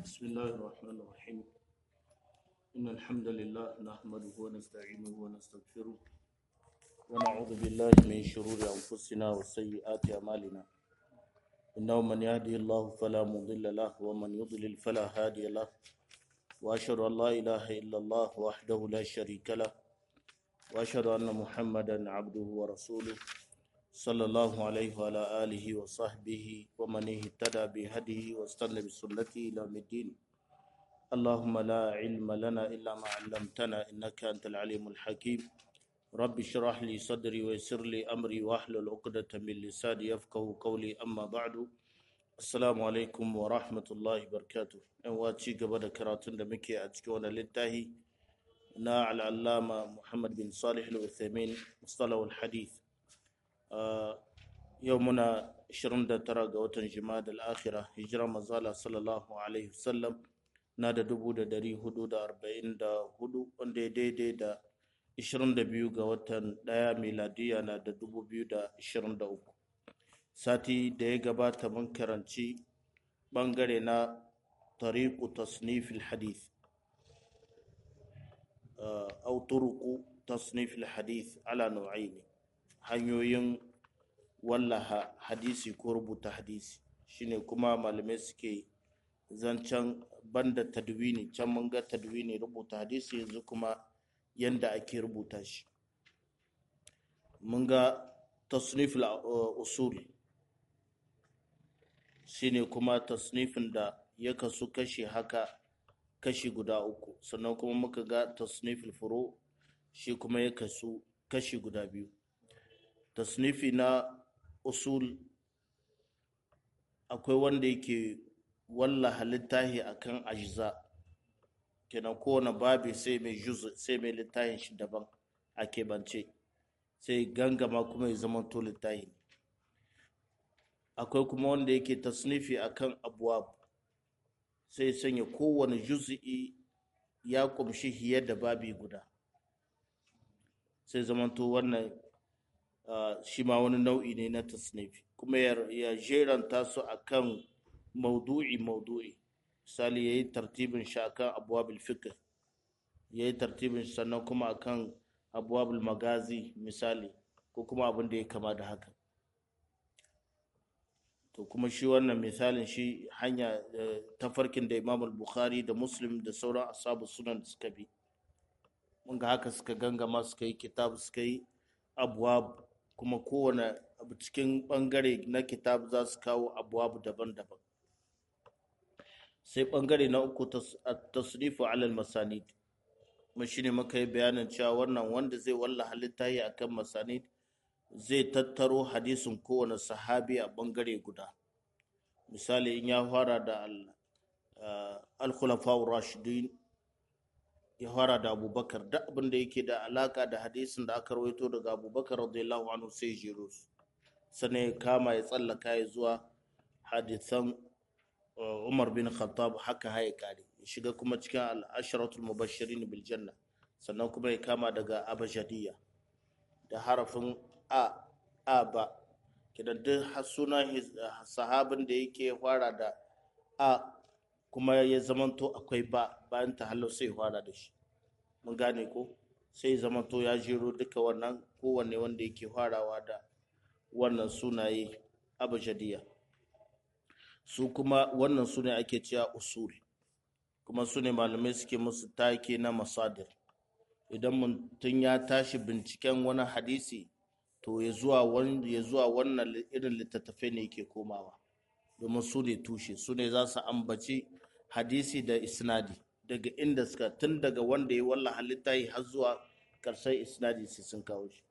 بسم الله الرحمن الرحيم إن الحمد لله نحمده ونستعينه ونستغفره ونعوذ بالله من شرور أنفسنا وسيئات أعمالنا إنه من يهدي الله فلا مضل له ومن يضلل فلا هادي له وأشهد أن لا إله إلا الله وحده لا شريك له وأشهد أن محمدا عبده ورسوله صلى الله عليه وعلى آله وصحبه ومن اهتدى بهديه واستنى بسنته إلى يوم الدين اللهم لا علم لنا إلا ما علمتنا إنك أنت العليم الحكيم رب اشرح لي صدري ويسر لي أمري واحلل عقدة من لساني يفقه قولي أما بعد السلام عليكم ورحمة الله وبركاته إن واتشي قبل كراتون دمكي أتكون للتاهي نا على العلامة محمد بن صالح الوثيمين مصطلح الحديث yau muna 29 ga watan jima'a al-akhira hijira mazala sallallahu alaihi wasallam na da 444 wanda ya daidai da 22 ga watan daya miladiya na da 2023 sati da ya gabata mun karanci bangare na tariqu tasnifil hadith au turuqu tasnifil hadith ala nau'aini hanyoyin wallaha hadisi ko rubuta hadisi shine kuma malamai suke zancen banda tadwini can mun ga tadwini rubuta hadisi yanzu kuma yanda ake rubuta shi mun ga tasnif usul shine kuma tasnifin da ya kasu kashi haka kashi guda uku sannan kuma muka ga tasnifil furo shi kuma ya kasu kashi guda biyu tasnifi na usul akwai wanda yake walla halittahi akan ajza kenan kowane babi sai mai juz sai mai littahin shi daban a keɓance sai gangama kuma ya zama to littahi akwai kuma wanda yake tasnifi akan abuwab sai sanya kowane juz'i ya kumshi hiye da babi guda sai zamanto wannan Uh, shi ma wani nau'i ne na tasnifi kuma ya jeranta su akan maudu'i maudu'i misali ya yi tartibin shi akan abuwabil fikr ya yi tartibin sannan kuma akan abuwabil magazi misali ko kuma abin da ya kama da haka to kuma shi wannan misalin shi hanya uh, tafarkin da imam bukhari da muslim da sauran asabu sunan suka bi mun ga haka suka gangama suka yi kitab suka yi abuwab kuma kowane abu cikin bangare na kitab za su kawo abubuwa daban-daban sai bangare na uku tasrifu alal masanid kuma shine muka yi bayanin cewa wannan wanda zai walla halitta yi akan masanid zai tattaro hadisin kowane sahabi a bangare guda misali in ya fara da al-khulafa rashidin ya fara da abubakar duk abin da yake da alaka da hadisin da aka rawaito daga abubakar radiyallahu anhu sai jero su sannan ya kama ya tsallaka ya zuwa hadisan umar bin khattab haka haya kare ya shiga kuma cikin al'asharatul mubashirin bil janna sannan kuma ya kama daga abajadiya da harafin a a ba kidan duk sunan sahabin da yake fara da a kuma ya zamanto akwai ba bayan ta halau sai fara da shi mun gane ko sai zamanto ya jero duka wannan kowanne wanda yake farawa da wannan sunaye abajadiya su kuma wannan sune ake cewa usul kuma su ne malamai suke musu take na masadir idan mutum ya tashi binciken wani hadisi to ya zuwa wannan irin littattafai ne yake komawa domin su ne tushe su ne za su ambaci hadisi da isnadi daga inda suka tun daga wanda ya walla halitta yi har zuwa ƙarshen isnadi sai sun kawo shi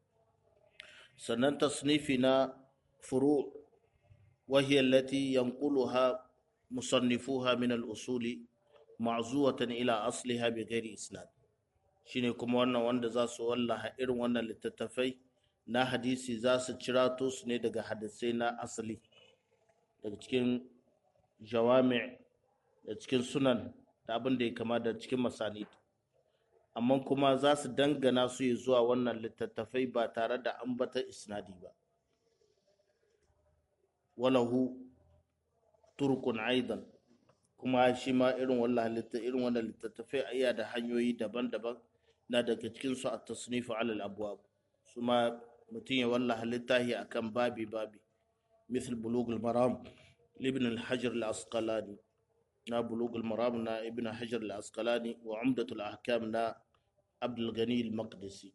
sannan tasnifi na furu wahiyar lati yanquluha musannifuha min al-usuli ma'zuwatan ila asliha bi ghairi isnad shine kuma wannan wanda za su wallaha irin wannan littattafai na hadisi za su cirato su ne daga hadisai na asali daga cikin jawami da cikin sunan da abin da ya kama da cikin masanid amma kuma za su dangana su yi zuwa wannan littattafai ba tare da ambata isnadi ba walahu turkun aidan kuma shi ma irin wannan irin wannan littattafai iya da hanyoyi daban-daban na daga cikin su at-tasnifu ala al-abwab su ma mutum ya wallaha littahi akan babi babi misal bulugul maram ibn al-hajar al-asqalani na bulugul maram na ibn hajar al-asqalani wa umdatul ahkam na abdul ghani al-maqdisi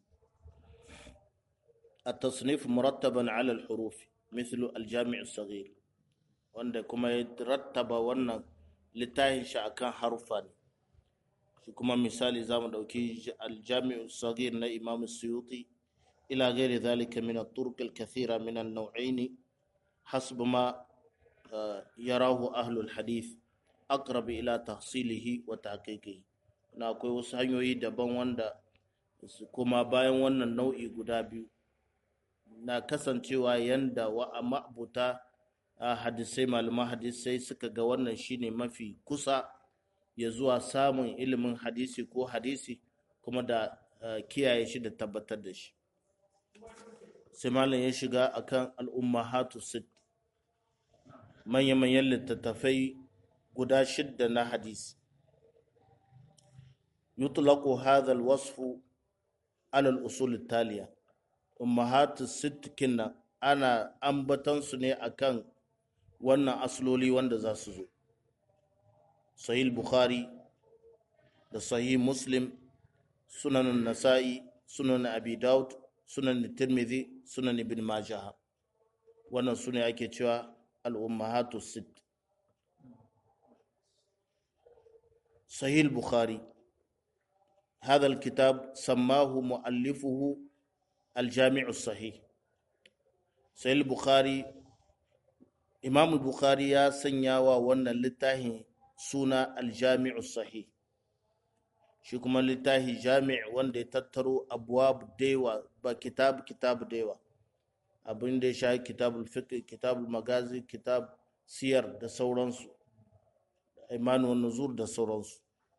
التصنيف مرتبا على الحروف مثل الجامع الصغير wanda kuma ya rattaba wannan littafin shi akan harufa ne shi kuma misali za mu ɗauki aljami'u sagir na imam suyuti ila gairi zalika min at-turq al-kathira min an-naw'ain hasb ma yarahu ahlu al-hadith aqrab ila tahsilihi wa tahqiqihi na akwai wasu hanyoyi daban wanda kuma bayan wannan nau'i guda biyu na kasancewa yanda wa ma'abuta a hadisai malaman hadisai suka ga wannan shine mafi kusa ya zuwa samun ilimin hadisi ko hadisi kuma da kiyaye shi da tabbatar da shi sai malam ya shiga akan al'ummahatu sit manya-manyan littattafai guda shidda na hadisi yutlaqu hadha alwasfu ala al-usul taliya ummahatu sit kinna ana ambatansu ne akan wannan asloli wanda za su zo sahih bukhari da sahih muslim sunan nasa'i sunan abi daud sunan tirmidhi sunan ibn majah wannan sune ake cewa al-ummahatu sit sahih bukhari هذا الكتاب سماه مؤلفه الجامع الصحيح سهل البخاري imam bukhari ya sanya wa wannan littafin suna aljami'u sahih shi kuma littafi jami' wanda ya tattaro abuwab daiwa ba kitab kitab daiwa abin da ya sha kitabul fiqh kitabul magazi kitab siyar da sauransu imanu nuzur da sauransu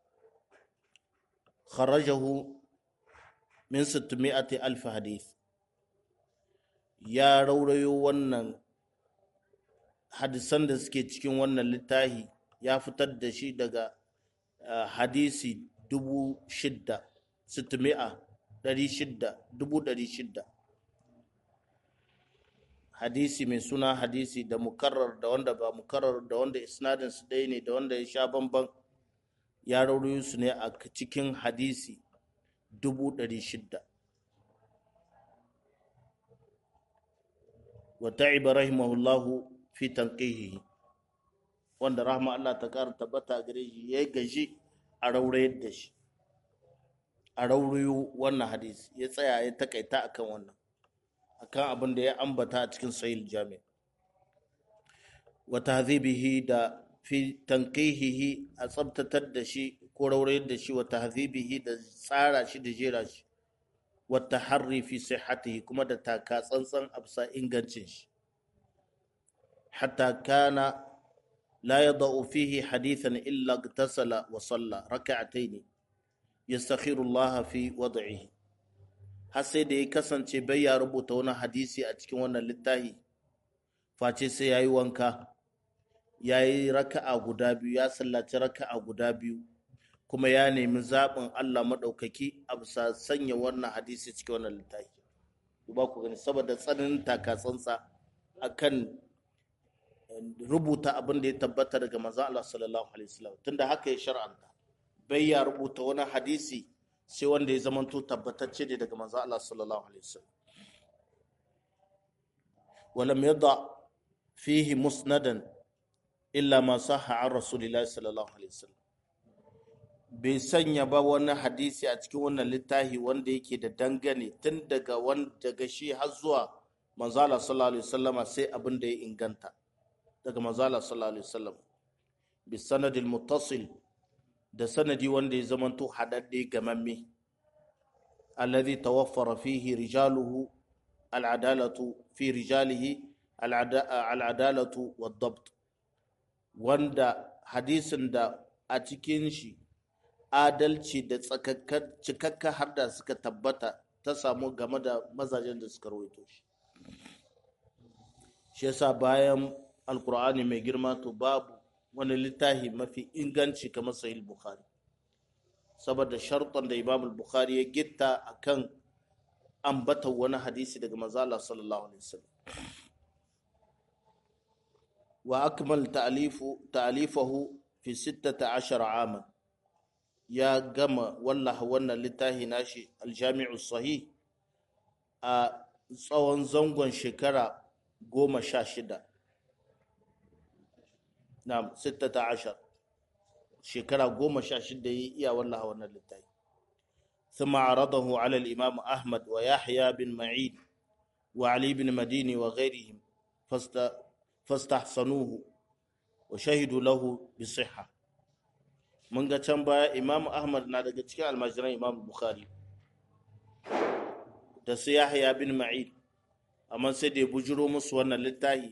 kharajahu min 600 alf hadith ya raurayo wannan hadisan da suke cikin wannan littafi ya fitar da shi daga hadisi dubu shidda sitimi'a ɗari shidda dubu ɗari shidda hadisi mai suna hadisi da mukarrar da wanda ba mukarrar da wanda isnadin su ɗaya ne da wanda ya sha bamban ya raurayo su ne a cikin hadisi dubu ɗari shidda wa ta'iba rahimahullahu fi tanqihihi wanda rahma Allah ta ƙara tabbata gare shi ya gaji a raurayar da shi a raurayo wannan hadisi ya tsaya ya takaita akan wannan akan abin da ya ambata a cikin sahih jami wa tahdhibihi da fi tanqihihi a tsabtatar da shi ko raurayar da shi wa tahdhibihi da tsara shi da jera shi wa taharri fi sihhatihi kuma da taka tsantsan absa ingancin shi حتى كان لا يضع فيه حديثا إلا اغتسل وصلى ركعتين يستخير الله في وضعه har sai da ya kasance bai ya rubuta wani hadisi a cikin wannan littafi face sai ya yi wanka ya yi raka'a guda biyu ya sallaci raka'a guda biyu kuma ya nemi zaɓin Allah maɗaukaki a bisa sanya wannan hadisi cikin wannan littafi ba ku gani saboda tsananin takatsantsa akan rubuta abin da ya tabbata daga manzo Allah sallallahu alaihi wasallam tunda haka ya shar'anta bai ya rubuta wani hadisi sai wanda ya zamanto tabbatacce ne daga manzo Allah sallallahu alaihi wasallam ولم يضع فيه مسندا إلا ما صح عن رسول الله صلى الله عليه وسلم bai sanya ba wani hadisi a cikin wannan littafi wanda yake da dangane tun daga daga shi har zuwa manzo Allah sallallahu alaihi wasallama sai abin da ya inganta daga manzala sallallahu alaihi wasallam bi sanadil muttasil da sanadi wanda ya zamanto hadadde gamamme alladhi tawaffara fihi rijaluhu al'adalatu fi rijalihi al'adalatu wad-dabt wanda hadisin da a cikin shi adalci da tsakakkar cikakka har da suka tabbata ta samu game da mazajen da suka rawaito shi shi yasa bayan alkur'ani mai girma to babu wani littafi mafi inganci kamar sahih bukhari saboda sharɗan da imam bukhari ya gitta akan ambata wani hadisi daga manzo Allah sallallahu alaihi wasallam wa akmal ta'lifu ta'lifahu fi 16 aman ya gama wallaha wannan littafi nashi aljami'u sahih a tsawon zangon shekara goma sha shida na sittata ashar shekara goma sha shida yi iya wallaha wannan littafi ثم عرضه على الإمام أحمد ويحيى بن معين وعلي بن مديني وغيرهم فاست فاستحسنوه وشهدوا له بصحة من can baya Imam Ahmad na daga cikin almajiran Imam Bukhari da su Yahya bin Ma'in amma sai da ya bujiro musu wannan littafi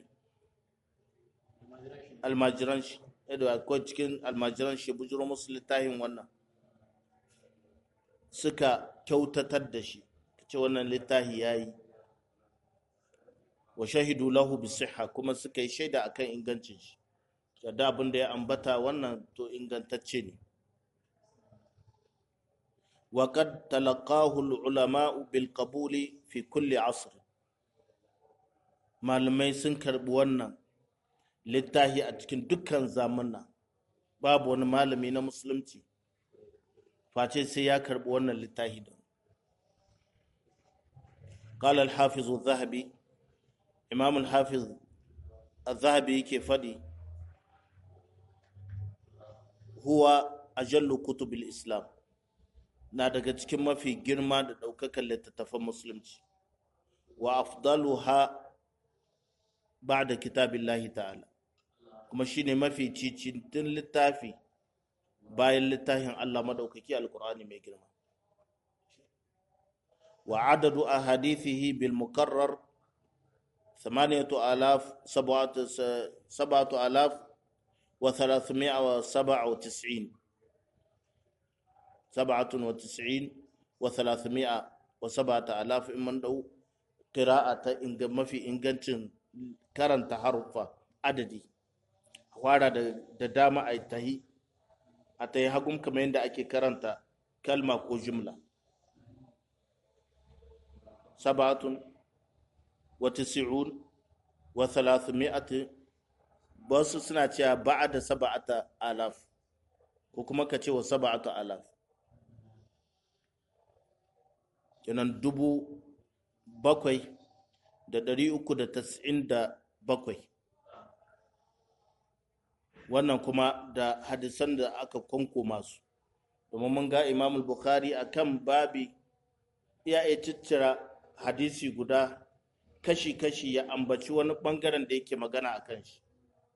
almajiran shi da akwai cikin almajiran shi bujiro musu littafin wannan suka kyautatar da shi ce wannan littafi ya yi wa shahidu lahu bisihha kuma suka yi shaida akan ingancin shi da abin da ya ambata wannan to ingantacce ne وقد تلقاه العلماء بالقبول في كل عصر malamai sun karbi wannan littafi a cikin dukkan zamana babu wani malami na musulunci face sai ya karbi wannan littafi da قال الحافظ الذهبي إمام الحافظ الذهبي كيف فدي هو أجل كتب الإسلام na daga cikin mafi girma da ɗaukakan littattafan musulunci wa afdaluha ba'da kitabillahi ta'ala kuma shine mafi cicintin littafi bayan littafin Allah madaukaki alqur'ani mai girma wa adadu ahadithihi bil mukarrar 8000 7000 wa 397 سبعة وتسعين وثلاثمائة وسبعة آلاف إمن دو قراءة إنج ما في إنجنتين كرن تحرفا عددي وارا da dama a tahi a tahi hagum kamar yadda ake karanta kalma ko jumla sabatun wa tisi'un wa thalathmi'ati wasu suna cewa ba'ada saba'ata alaf ko kuma ka ce wa saba'ata alaf kenan dubu bakwai da ɗari uku da tas'in da bakwai wannan kuma da hadisan da aka kwanko masu domin mun ga imamul bukhari a kan babi ya iya ciccira hadisi guda kashi-kashi ya ambaci wani ɓangaren da yake magana a kan shi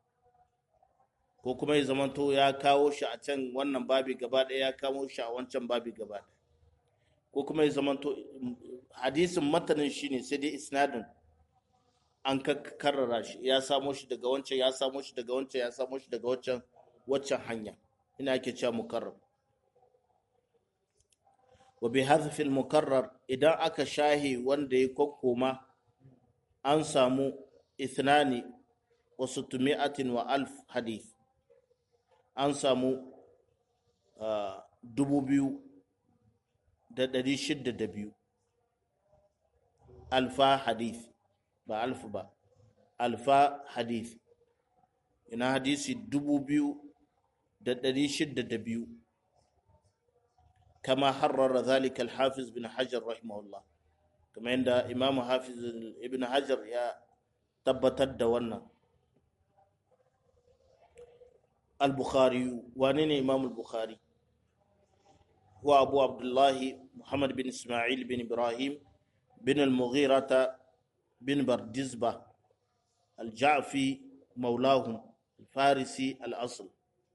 ko kuma ya zamanto ya kawo shi a can wannan babi gaba ɗaya ya kawo shi a wancan babi gaba ɗaya ko kuma ya zamanto hadisin matanin shi ne sai dai isnadin an karrara shi ya samo shi daga wancan ya samo shi daga wancan ya samo shi daga wancan waccan hanya ina ake cewa mukarrar wa bi hadhfil mukarrar idan aka shahi wanda ya kokkoma an samu ithnani wa sittumi'atin wa alf hadith an samu dubu biyu da ɗari shidda da biyu alfa hadith ba alfu ba alfa hadith ina hadisi dubu biyu da ɗari shidda da biyu kama harrara zalika alhafiz bin hajar rahimahullah kama yadda imamu hafiz ibn hajar ya tabbatar da wannan al-bukhari wane ne imam al-bukhari هو أبو عبد الله محمد بن إسماعيل بن إبراهيم بن المغيرة بن بردزبة الجعفي مولاهم الفارسي الأصل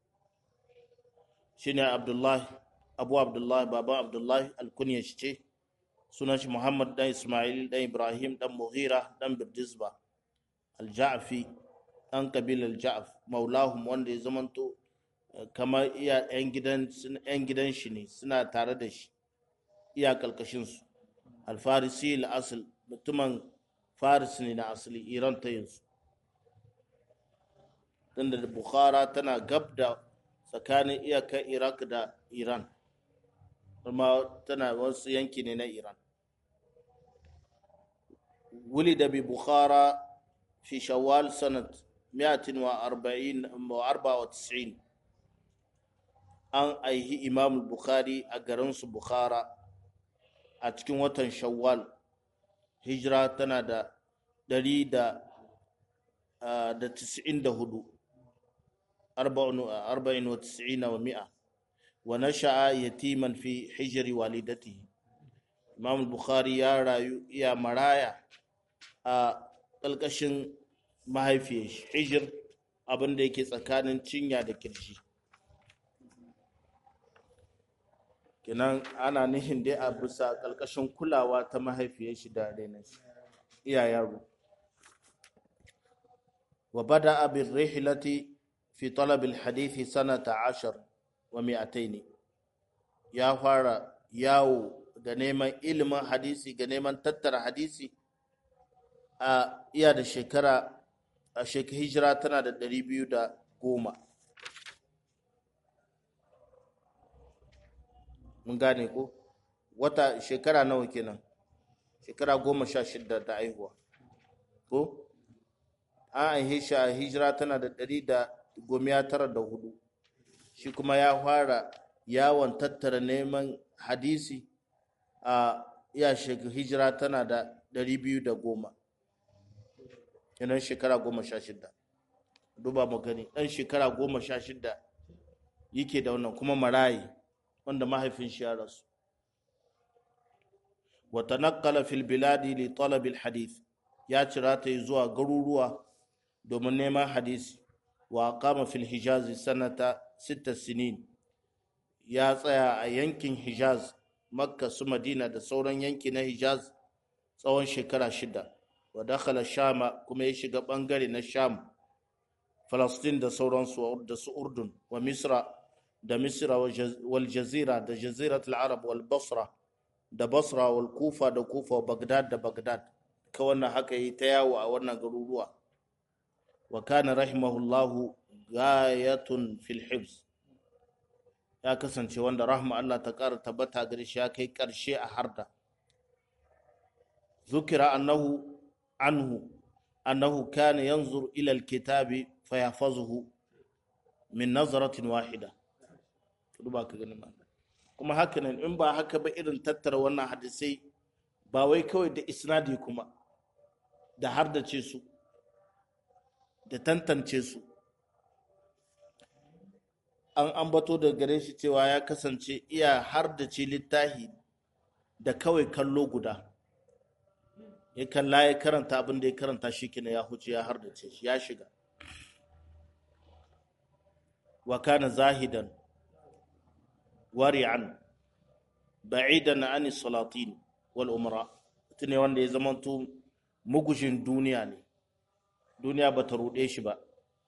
شنو عبد الله أبو عبد الله بابا عبد الله الكنية شيء سنة محمد دان إسماعيل دان إبراهيم دان مغيرة دان بردزبة الجعفي دان قبيل الجعف مولاهم وان زمنتو kamar iya 'yan gidan shi ne suna tare da shi iya kalkashinsu alfarisi al'asul mutumin faris ne na asali iran ta yanzu tunda bukhara tana gab da tsakanin iyakar iraq da iran kuma tana wasu yanki ne na iran wuli da bi bukhara fi shawwal sanat 194 an aihi imam bukhari a garinsu bukhara a cikin watan shawwal hijira tana da ɗari da tisa'in da hudu arba'in wa tisa'ina wa mi'a wa nasha'a yatiman fi hijiri walidatihi imam bukhari ya rayu iya maraya a ƙalƙashin mahaifiyar hijir abinda yake tsakanin cinya da kirji kenan ana nihin dai a bisa ƙarƙashin kulawa ta mahaifiyar shi da renon shi iya yaro wa bada abin rihilati fi talabil hadithi sanata ashar wa mi'ataini ya fara yawo ga neman ilimin hadisi ga neman tattara hadisi a iya da shekara a shekara hijira tana da ɗari biyu da goma mun gane ko wata shekara nawa kenan shekara goma sha shida da aihuwa ko an aihe shi a hijira tana da ɗari da gomiya tara da hudu shi kuma ya fara yawon tattara neman hadisi a iya hijira tana da ɗari biyu da goma kenan shekara goma sha shida duba mu gani ɗan shekara goma sha shida yake da wannan kuma marayi wanda mahaifin shi ya rasu wa tanaqqala fil biladi li talab al hadith ya cira ta zuwa garuruwa domin neman hadisi wa qama fil hijaz sanata sita sinin ya tsaya a yankin hijaz makka su madina da sauran yanki na hijaz tsawon shekara shida wa dakhala shama kuma ya shiga bangare na sham falastin da sauransu da su urdun wa misra da misra wal jazira da jazirat al-arab wal basra da basra wal kufa da kufa bagdad da bagdad ka wannan haka yi ta yawo a wannan garuruwa wa kana rahimahullahu gayatun fil hibs ya kasance wanda rahma Allah ta ƙara tabbata gare shi ya kai ƙarshe a harda zukira annahu anhu annahu kana yanzur ila alkitabi fayafazuhu min nazaratin wahida duba ka gani ma kuma haka nan in ba haka ba irin tattara wannan hadisai ba wai kawai da isnadi kuma da hardace su da tantance su an ambato da gare shi cewa ya kasance iya hardace littahi da kawai kallo guda ya kalla ya karanta abin da ya karanta shi kina ya huce ya hardace shi ya shiga wa kana zahidan wari'an ba'idan an salatin wal umra ne wanda ya zamanto mugushin duniya ne duniya ba ta ruɗe shi ba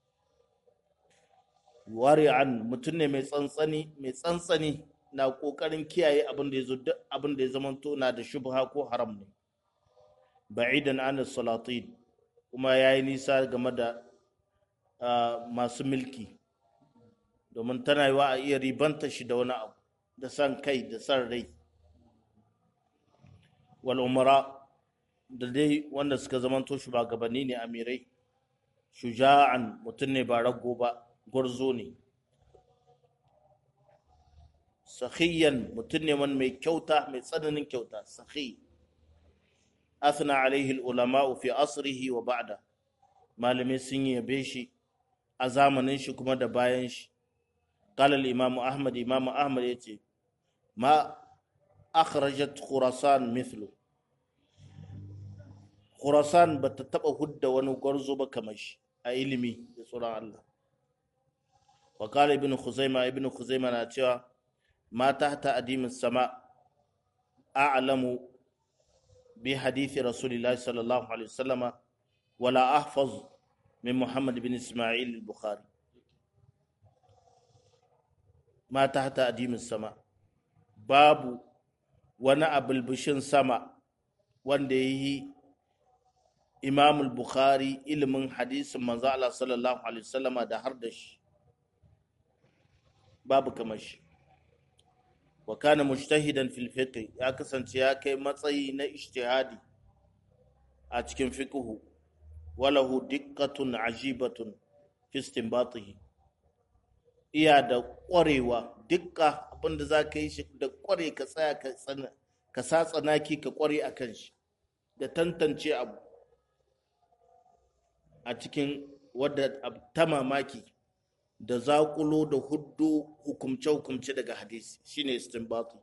wari'an mutum ne mai tsantsani mai tsantsani na kokarin kiyaye abin da ya zo duk abin da ya zamanto na da shubha ko haram ne ba'idan an salatin kuma ya yi nisa game da masu milki domin tana yiwa a iya ribanta shi da wani abu da san kai da san rai wal umara da dai wanda suka zamanto shugabanni ne amirai shuja'an mutum ne ba rago ba gwarzo ne sahiyan mutum ne man mai kyauta mai tsananin kyauta sahi asna alaihi ulama fi asrihi wa ba'da malamai sun yabe shi a zamanin shi kuma da bayan shi قال الإمام أحمد إمام أحمد يتي ما أخرجت خراسان مثله خراسان بتتبع هدى ونقرزو بكمش أيلمي بسرعة الله وقال ابن خزيمة ابن خزيمة ناتيا ما تحت أديم السماء أعلم بحديث رسول الله صلى الله عليه وسلم ولا أحفظ من محمد بن إسماعيل البخاري ma ta hata adimin sama babu wani abulbushin sama wanda ya yi imam bukhari ilimin hadisin manzo Allah sallallahu alaihi wasallama da har da shi babu kamar shi wa kana mujtahidan fil fiqh ya kasance ya kai matsayi na ijtihadi a cikin fiqhu walahu diqqatun ajibatun fi istinbatihi iya da ƙwarewa dukka abinda za ka yi shi da ƙware ka tsaya ka tsana ka sa tsanaki ka ƙware a kan shi da tantance abu a cikin wadda ta mamaki da zaƙulo da huddu hukumce-hukumce daga hadisi shine istinbatu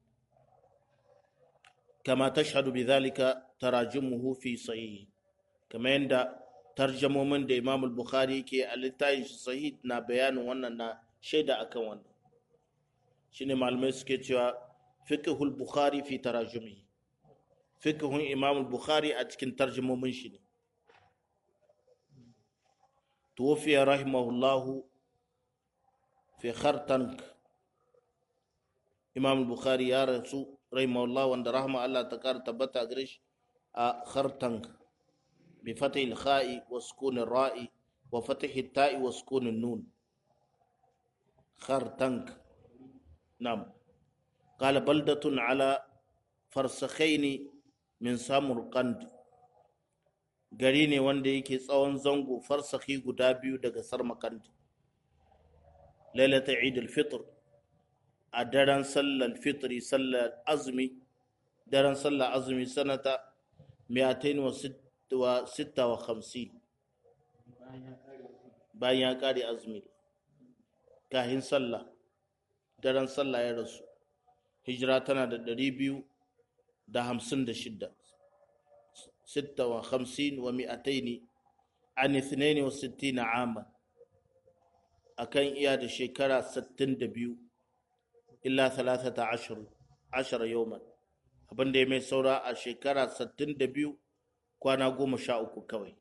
kama tashhadu bi zalika tarajimuhu fi sahih kama yanda tarjamomin da Imam al-Bukhari ke a littafin shi sahih na bayanin wannan na shaida akan wannan shine malamai suke cewa fiqhul Bukhari fi tarajumihi fiqhun Imam al-Bukhari a cikin tarjamomin shi ne توفي رحمه الله في خرطنك إمام البخاري يا رسول رحمه الله وان رحمه الله تكار تبتا قريش خرطنك بفتح الخاء وسكون الراء وفتح التاء وسكون النون خرطنك نعم قال بلدة على فرسخين من سامرقند gari ne wanda yake tsawon zango farsaki guda biyu daga sarmakandi lailata idul fitr a daren sallar fitri sallar azumi daren sallar azumi sanata miyatain wa sitta wa hamsin bayan ya kare azumi kahin sallah daren sallah ya rasu hijira tana da ɗari biyu da hamsin da shidda ستة وخمسين ومئتين عن اثنين وستين عاما أكن إياد شكرا ستين دبيو إلا ثلاثة عشر عشر يوما abin da ya mai saura a shekara 62 kwana goma sha uku kawai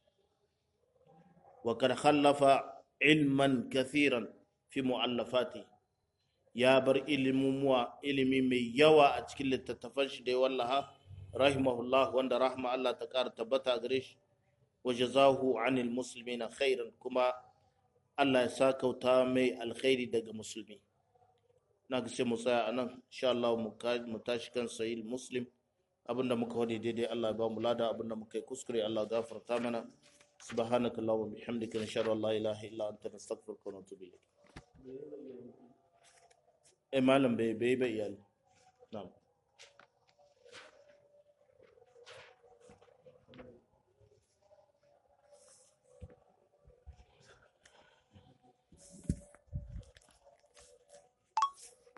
wa kad khallafa ilman kathiran fi mu'allafati ya bar ilimi mai yawa a cikin littattafan shi da ya wallaha rahimahullah wanda rahma Allah ta ƙara tabbata gare shi wa jazahu anil muslimina khairan kuma Allah ya sakauta mai alkhairi daga musulmi na ga sai mu tsaya anan insha Allah mu tashi kan sahih muslim abinda muka wadi daidai Allah ya ba mu lada abinda muka yi kuskure Allah gafarta mana subhanaka allahumma bihamdika nashhadu an la ilaha illa anta nastaghfiruka wa natubu ilayk eh malam bai bai bai iyali na'am